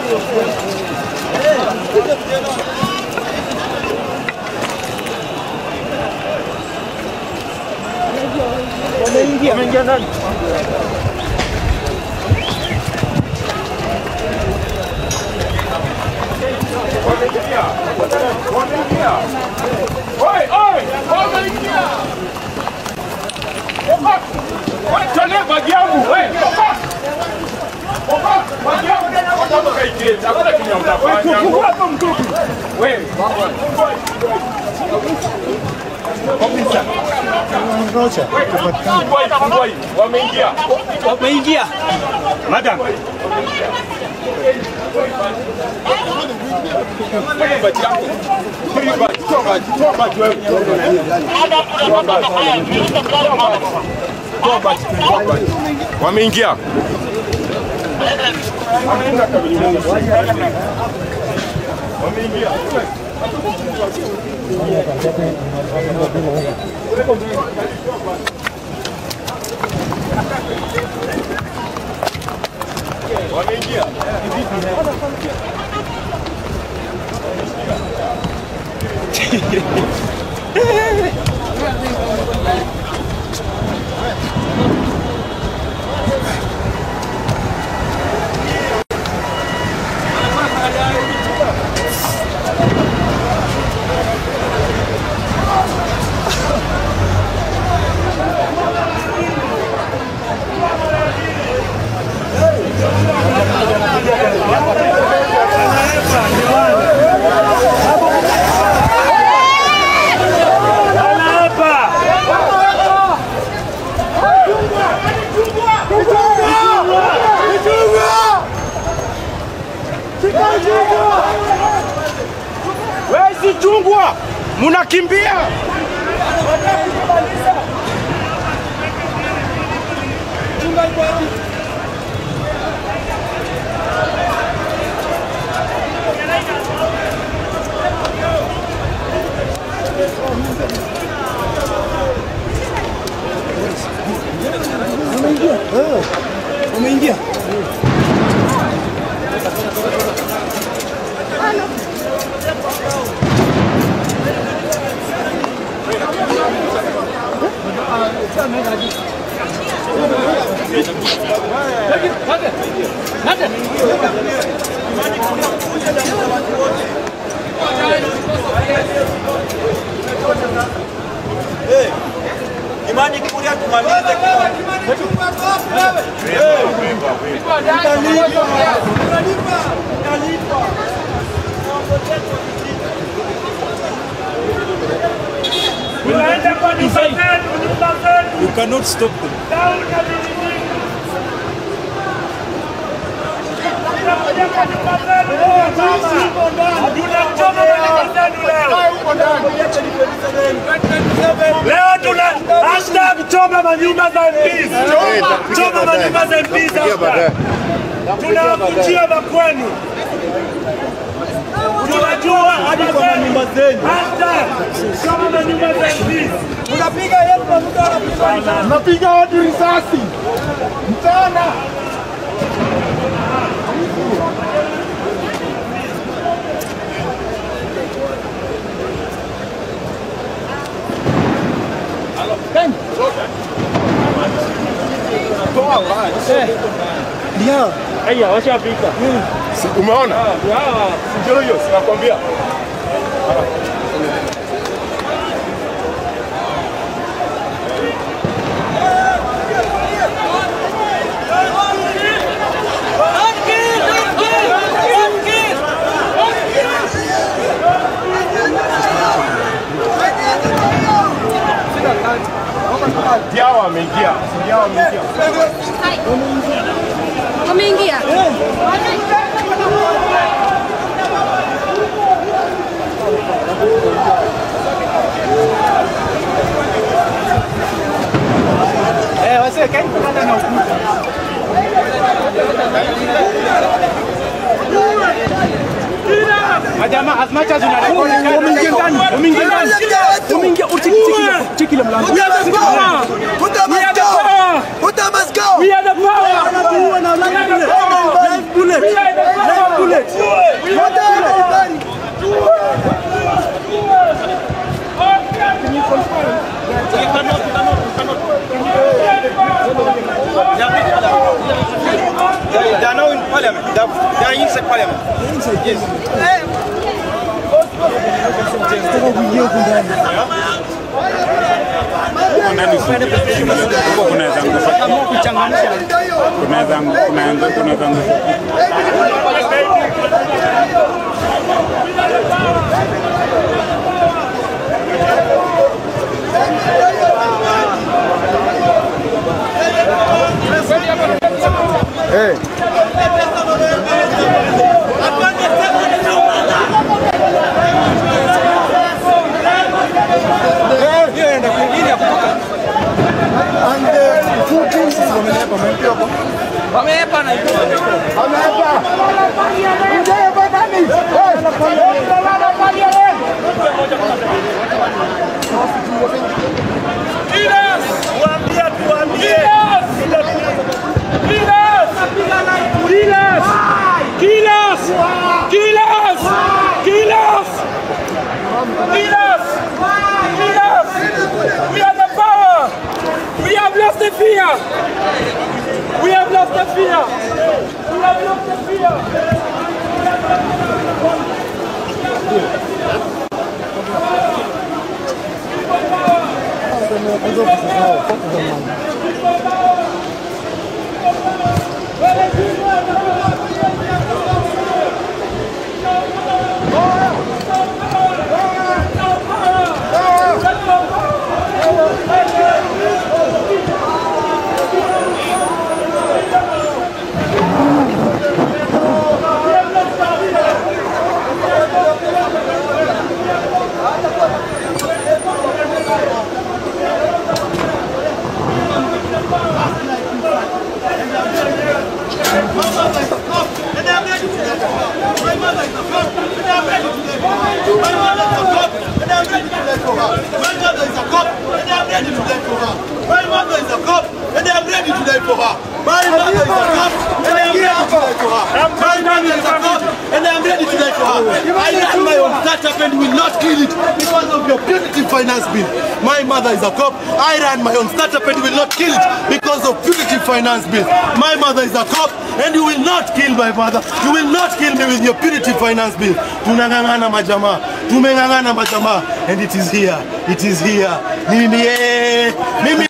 Wameingia ndani. Wameingia. Wameingia. Madam. Wameingia. Wezi chungwa. Munakimbia. Wameingia. Imani kulia tumalize. Tunaenda kwa nyumba zetu, nyumba zetu. You cannot stop them. Daudi na vijijini. Tunakuja kwa nyumba zetu. Tunachoma manyumba zetu leo. Leo tuna hashtag choma manyumba za MPs. Choma manyumba za MPs hashtag. Tunawakujia makwenu. Tunajua hadi kwa manyumba zenu. Hashtag choma manyumba za MPs. Unapiga yetu na mtu anapiga. Napiga watu risasi mchana. Ndio. Aya, washapika. Umeona? Ndio hiyo, sinakwambia. Diawa ameingia. Diawa ameingia. Wameingia. Eh, wase kaeni kupanda na ukuta. Majamaa, as much as una record wameingia ndani, wameingia ndani. Wameingia uchiki chiki chiki ile mlango. We are the power. Put them We are must the go. power. Put them must go. We are the power. We are the power. We are the power. Parliament. huko kunaweza ngufa, kunaweza kunaweza kunaweza ngufa. Wameepa na Tuambie, tuambie. We are the power. We have lost the fear. We have lost the fear. We have lost the fear. My mother is a cop, and I'm ready to die for her. My mother is a cop, and I'm ready to die for her. My mother is a cop, and I'm ready to die for her. I ran my own startup and will not kill it because of your punitive finance bill. My mother is a cop. I ran my own startup and will not kill it because of punitive finance bill. My mother is a cop, and you will not kill my mother. You will not kill me with your punitive finance bill. Tunang'ang'ana majamaa, tumeng'ang'ana majamaa, and it is here. It is here. Mimi, eh, mimi